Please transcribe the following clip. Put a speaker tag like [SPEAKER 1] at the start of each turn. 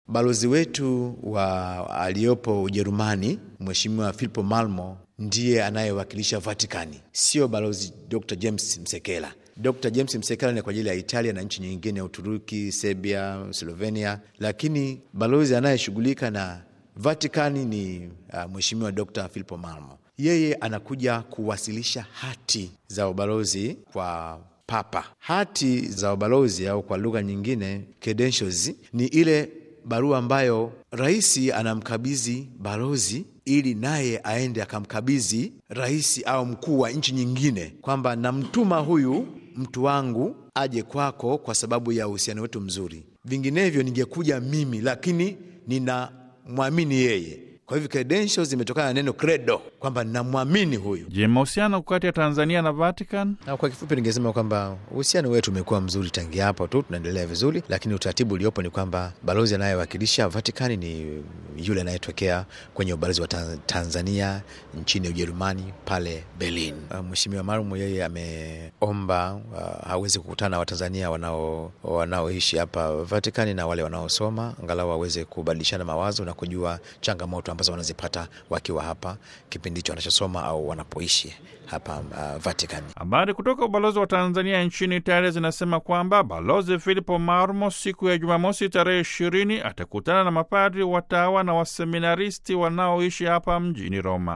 [SPEAKER 1] balozi wetu wa aliyopo Ujerumani, Mheshimiwa Filippo Malmo ndiye anayewakilisha Vatikani, sio balozi Dr James Msekela. Dr James Msekela ni kwa ajili ya Italia na nchi nyingine ya Uturuki, Serbia, Slovenia, lakini balozi anayeshughulika na Vatikani ni uh, Mheshimiwa Dr Filippo Malmo. Yeye anakuja kuwasilisha hati za ubalozi kwa Papa. Hati za ubalozi au kwa lugha nyingine credentials, ni ile barua ambayo rais anamkabidhi balozi ili naye aende akamkabidhi rais au mkuu wa nchi nyingine, kwamba namtuma huyu mtu wangu aje kwako kwa sababu ya uhusiano wetu mzuri, vinginevyo ningekuja mimi, lakini ninamwamini yeye. Kwa hivyo credentials zimetokana na neno credo, kwamba namwamini huyu.
[SPEAKER 2] Je, mahusiano kati ya Tanzania na Vatican?
[SPEAKER 1] Na kwa kifupi ningesema kwamba uhusiano wetu umekuwa mzuri tangia hapo tu, tunaendelea vizuri, lakini utaratibu uliopo ni kwamba balozi anayewakilisha Vatikani ni yule anayetokea kwenye ubalozi wa Tanzania nchini Ujerumani pale Berlin. Mheshimiwa Marumu yeye ameomba uh, aweze kukutana na Watanzania wanao wanaoishi hapa Vatikani na wale wanaosoma, angalau waweze kubadilishana mawazo na kujua changamoto ambazo wanazipata wakiwa hapa kipindi hicho wanachosoma au wanapoishi hapa uh, Vatican.
[SPEAKER 2] Habari kutoka ubalozi wa Tanzania nchini Italia zinasema kwamba Balozi Filippo Marmo siku ya Jumamosi tarehe ishirini atakutana na mapadri, watawa na waseminaristi wanaoishi hapa mjini Roma.